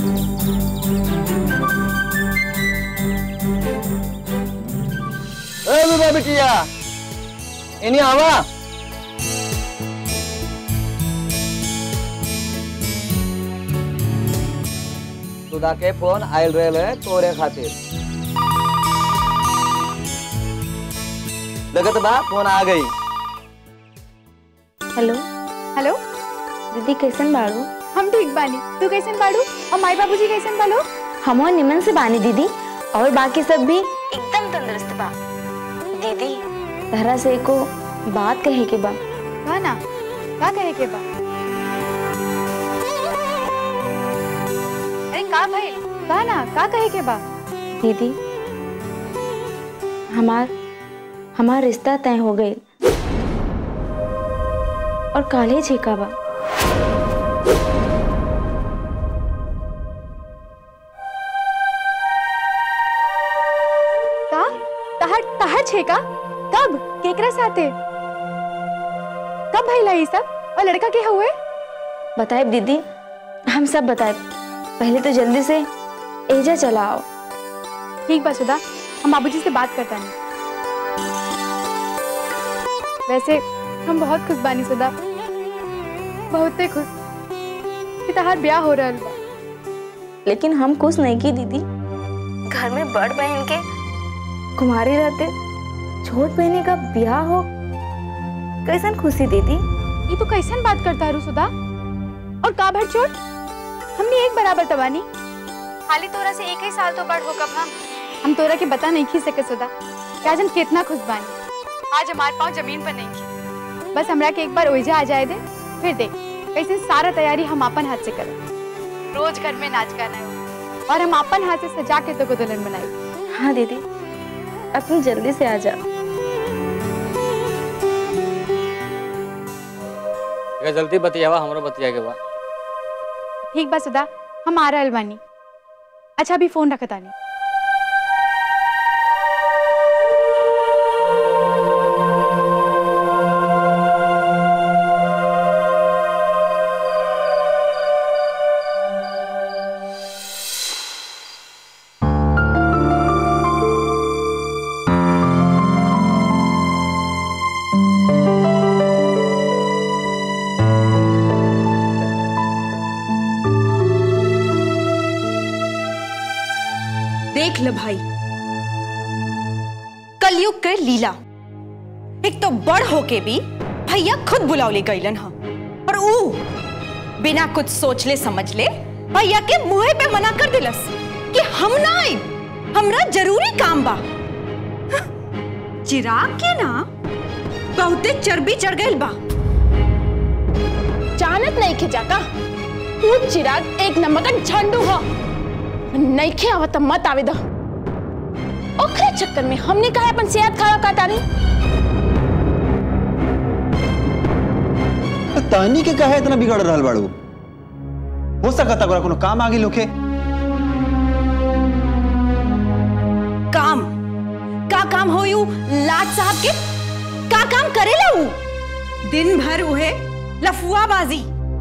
ए विभा बिटिया इन्हीं आवा सुधा के फोन आयल रहे तोरे खातिर लगत बा फोन आ गई हेलो हेलो दीदी कैसन बाड़ू हम ठीक बानी तू कैसन बाड़ू और माई बाबूजी कैसन बालो हम निमन से बानी दीदी और बाकी सब भी एकदम तंदुरुस्त बा दीदी तहरा से एको बात कहे के बा का ना का कहे के बा अरे का भाई का ना का कहे के बा दीदी हमार हमार रिश्ता तय हो गई और काले छेका बा का तहर तहर छे का कब केकरा साथे कब भइला ई सब और लड़का के हुए बताए दीदी हम सब बताए पहले तो जल्दी से एजा चला आओ ठीक बा सुधा हम बाबूजी से बात करता नहीं वैसे हम बहुत खुश बानी सुधा बहुते खुश कि तहार ब्याह हो रहल बा लेकिन हम खुश नहीं की दीदी घर में बड़ बहन के कुमारी रहते छोट बहनी का ब्याह हो कैसन खुशी दीदी ये तो कैसन बात करता हरू सुधा और का भर चोट हमने एक बराबर तबानी खाली तोरा से एक ही साल तो बड़ हो कब हम हम तोरा के बता नहीं खी सके सुधा कि आज हम कितना खुश बानी आज हमारे पाँव जमीन पर नहीं खी बस हमरा के एक बार ओइजा आ जाए दे फिर देख कैसे सारा तैयारी हम अपन हाथ से करें रोज घर में नाच गाना है और हम अपन हाथ से सजा के तो को दुल्हन बनाई हाँ दीदी अब तुम जल्दी से आ जाओ ये जल्दी बतियावा हमरो बतिया के बा ठीक बा सुधा हम आ रहल बानी अच्छा अभी फोन रखता नहीं देख ल भाई कलयुग के लीला एक तो बड़ होके भी भैया खुद बुलावले गईलन ह और ऊ बिना कुछ सोच ले समझ ले भैया के मुंह पे मना कर दिलस कि हम ना आई हमरा जरूरी काम बा हं, चिराग के ना बहुते चर्बी चढ़ गइल बा जानत नहीं खे जाका तू चिराग एक नंबर का झंडू हो नहीं खे आवत त मत आवे दो ओकरे चक्कर में हमने कहा अपन सेहत खराब करता नहीं तानी के कहे इतना बिगड़ रहल बाड़ू हो सकता ओकरा कोनो काम आगे लोके काम का काम हो यू लाट साहब के का काम करेला ऊ दिन भर उहे लफुआबाजी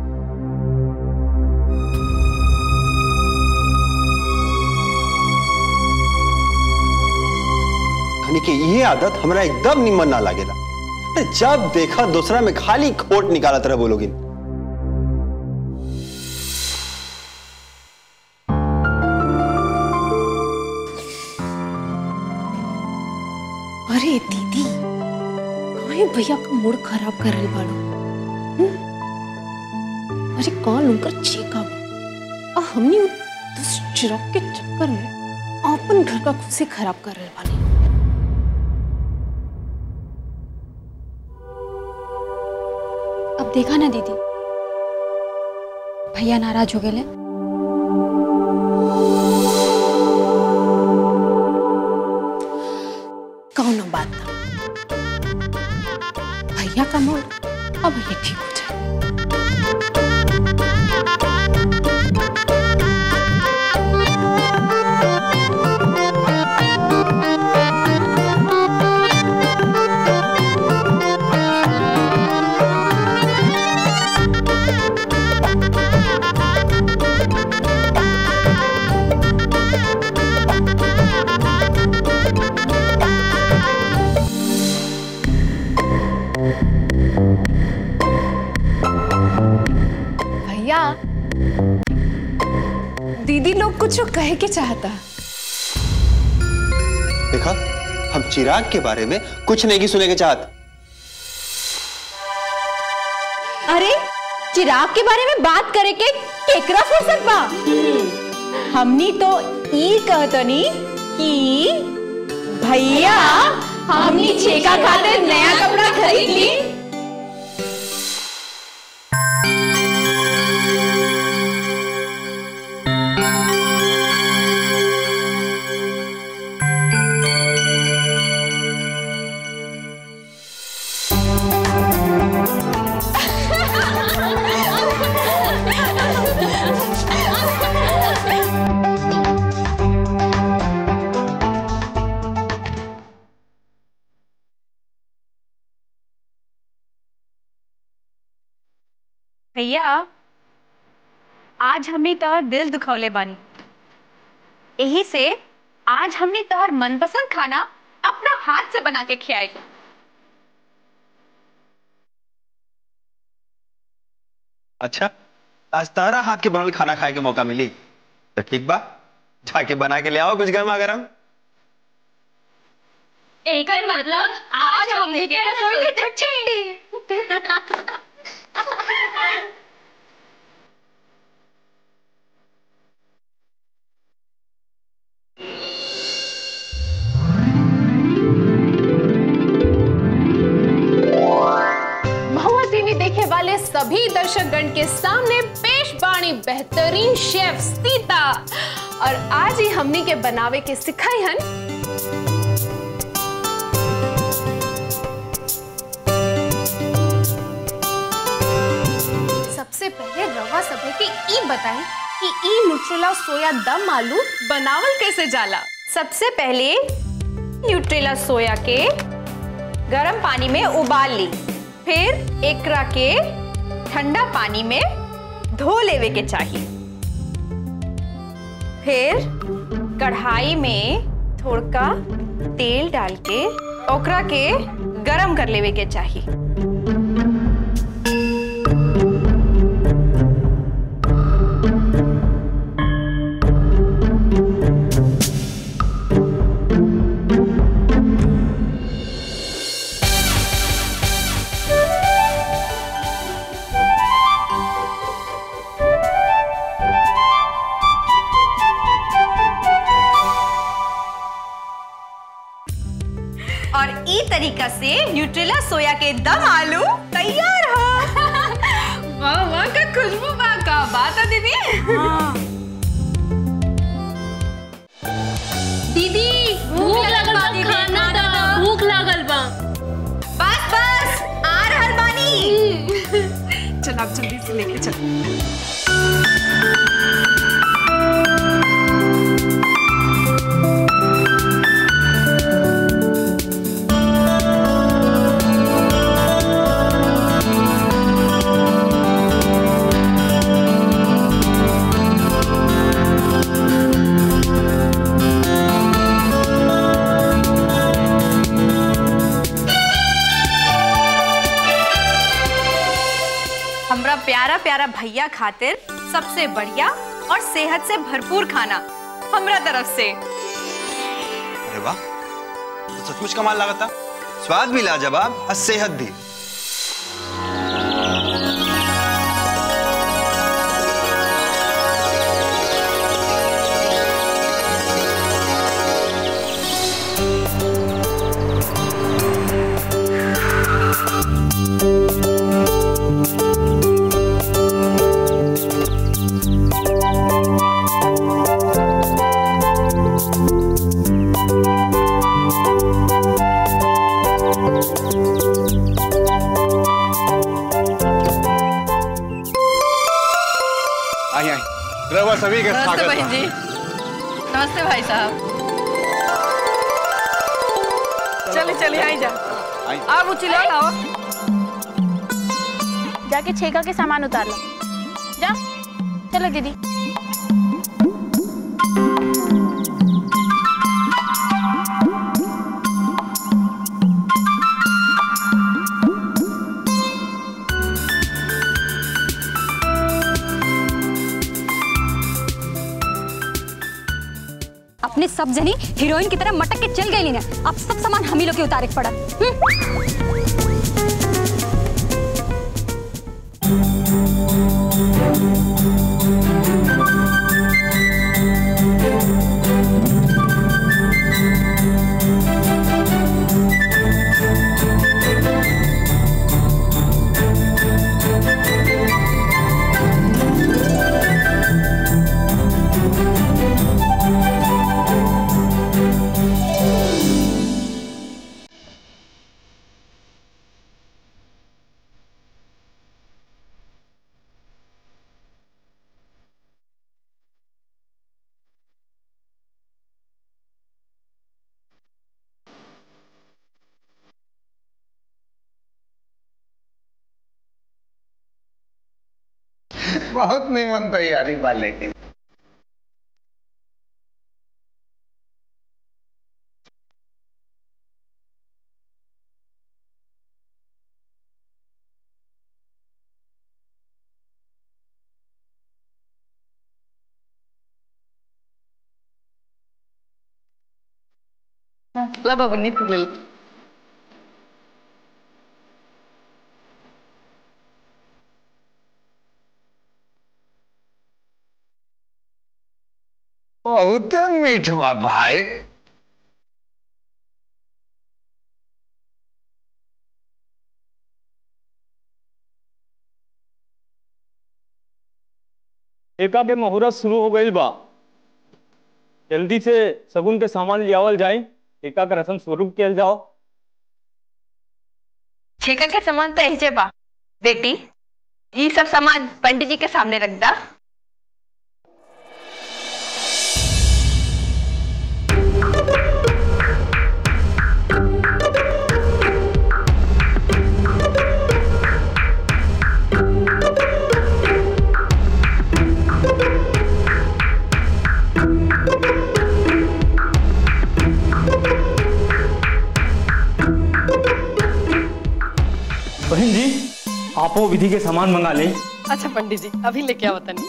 यानी कि ये आदत हमरा एकदम निमन ना लागेला अरे जब देखा दूसरा में खाली खोट निकालत रहे बोलोगी अरे दीदी काहे भैया का मूड खराब कर रही बाड़ू हम्म? अरे कौन उनकर चेका बा और हमने उ दुष्ट चिराग के चक्कर में अपन घर का खुशी खराब कर रहे बानी अब देखा ना दीदी भैया नाराज हो गए कौनो बात ना भैया का मूड अब ये ठीक हो जाए कुछ कहे के चाहता देखा हम चिराग के बारे में कुछ नहीं की सुने के चाहत अरे चिराग के बारे में बात करे के केकरा फुर्सत बा हमनी तो ई कहतनी कि भैया हमनी छेका खातिर नया कपड़ा खरीद ली भैया आज हमने तोहर दिल दुखौले बानी यही से आज हमने तोहर मनपसंद खाना अपना हाथ से बना के खियाई अच्छा आज तारा हाथ के बनल खाना खाए के मौका मिली तो ठीक बा जाके बना के ले आओ कुछ गर्मा गरम एक मतलब आज हमने के रसोई की महुआ टीवी देखे वाले सभी दर्शकगण के सामने पेश बाणी बेहतरीन शेफ सीता और आज ही हमनी के बनावे के सिखाई हन सबसे पहले रवा सभे के ई बताएं कि ई न्यूट्रेला सोया दम आलू बनावल कैसे जाला सबसे पहले न्यूट्रेला सोया के गरम पानी में उबाल ली फिर एकरा के ठंडा पानी में धो लेवे के चाहिए फिर कढ़ाई में थोड़का तेल डाल के ओकरा के गरम कर लेवे के चाहिए और ई तरीका से न्यूट्रेला सोया के दम आलू तैयार हो वाह वाह का खुशबू बा का बात है दीदी दीदी भूख लगल बा खाना दा भूख लागल बा बस बस आ रहल बानी चल आप जल्दी से लेके चल हमरा प्यारा प्यारा भैया खातिर सबसे बढ़िया और सेहत से भरपूर खाना हमरा तरफ से अरे वाह तो सचमुच कमाल लागता स्वाद भी लाजवाब और सेहत भी आई आई रवा सभी का नमस्ते स्वागत बहन बा। जी नमस्ते भाई साहब चले चले आई जा आई। अब उचिला आओ जाके छेका के सामान उतार लो जा चलो दीदी हमने सब जनी हीरोइन की तरह मटक के चल गई ना अब सब सामान हम ही लोग के उतारे के पड़ा हम्म? बहुत निमन तैयारी वाले की ला बाबा नीत ले लो। बहुत मीठ बा भाई एका के मुहूर्त शुरू हो गई बा जल्दी से सगुन के सामान लियावल जाए एका का रसम स्वरूप किया जाओ छेका के सामान तो ऐसे बा बेटी ये सब सामान पंडित जी के सामने रख दा बहन जी आपो विधि के सामान मंगा लें अच्छा पंडित जी अभी लेके आओ तनी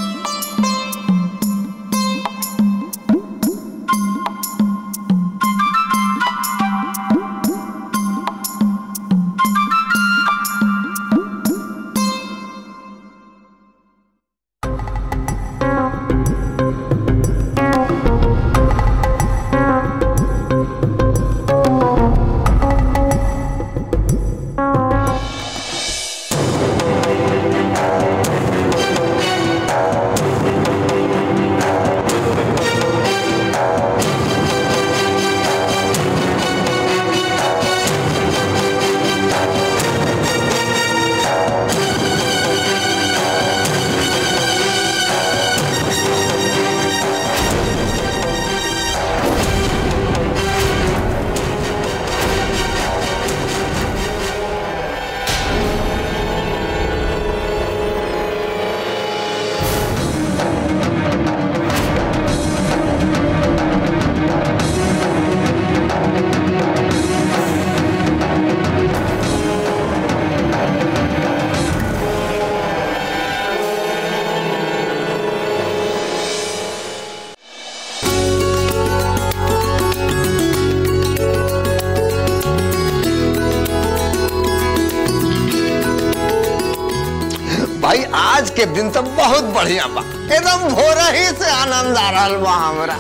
भाई आज के दिन तो बहुत बढ़िया बा एकदम भोरा ही से आनंद आ रहा बा हमरा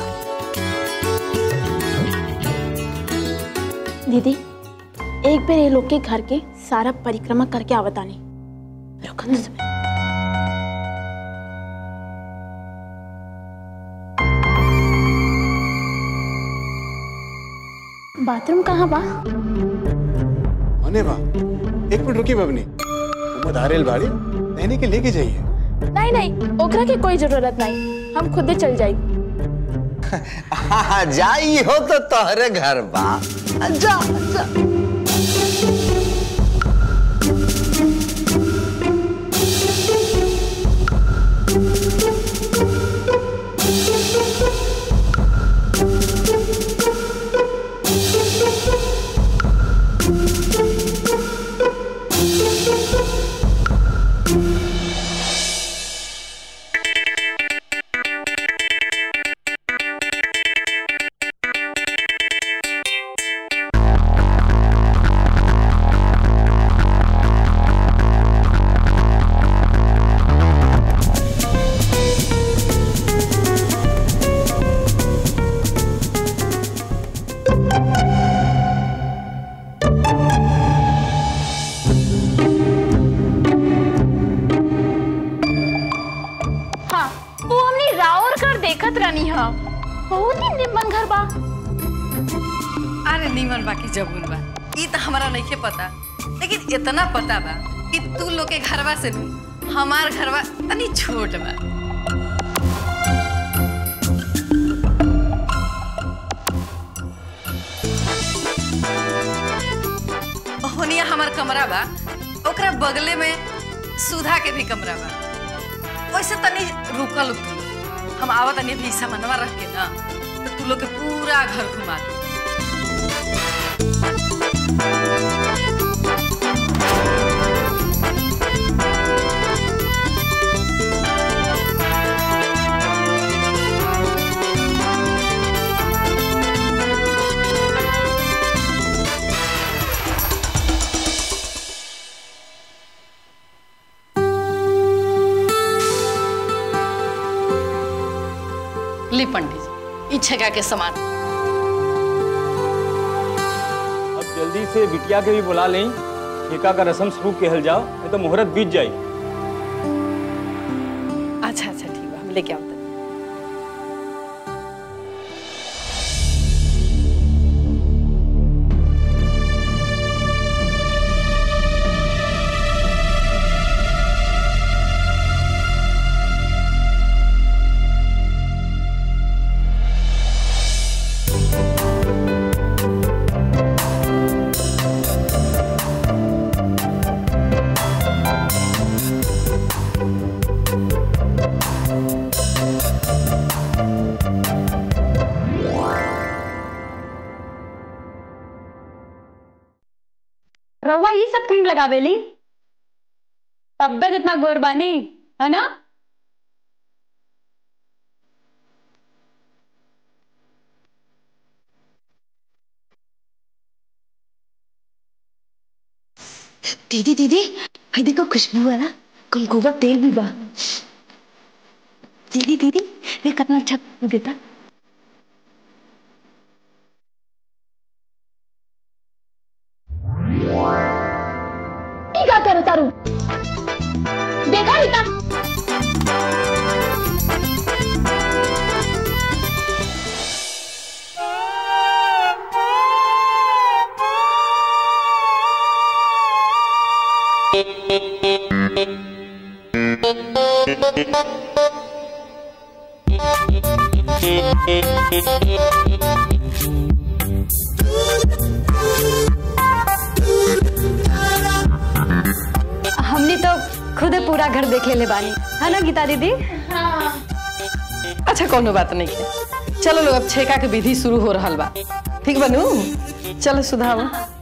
दीदी एक बार ये लोग के घर के सारा परिक्रमा करके आवतानी रुकन दो समय बाथरूम कहाँ बा अने बा एक मिनट रुकी बबनी वो धारेल बाड़ी कहने के लेके जाइए नहीं नहीं ओकरा के कोई जरूरत नहीं हम खुद ही चल जाई हाँ जाई हो तो तोहरे घर बा जा जा बहुत ही निमन घर बा अरे नीमन बाकी जबून बा ई तो हमारा नहीं पता लेकिन इतना पता बा कि तू लोग के घरवा से नु हमार घरवा तनी छोट बा होनिया हमार कमरा बा ओकरा बगले में सुधा के भी कमरा बा वैसे तनी रुकल तू हम आवत तनी भी सामानवा रख के ना तो तू लोग के पूरा घर घुमा दे ली पंडित जी ई छगा के समान अब जल्दी से बिटिया के भी बुला लें ठेका का रस्म शुरू कहल जाओ नहीं तो मुहूर्त बीत जाए अच्छा अच्छा ठीक बा हम लेके आओ रवा ये सब क्रीम लगावेली तब्यत इतना गोर बानी है ना दीदी दीदी भाई देखो खुशबू वाला कुमकुम का तेल भी बा दीदी दीदी ये कितना अच्छा खुशबू देता ये क्या करो तारू देखा इतना हमने तो खुद पूरा घर देख ले बानी है ना गीता दीदी अच्छा कोनो बात नहीं है चलो लोग अब छेका के विधि शुरू हो रहा बा ठीक बनू चलो सुधाओ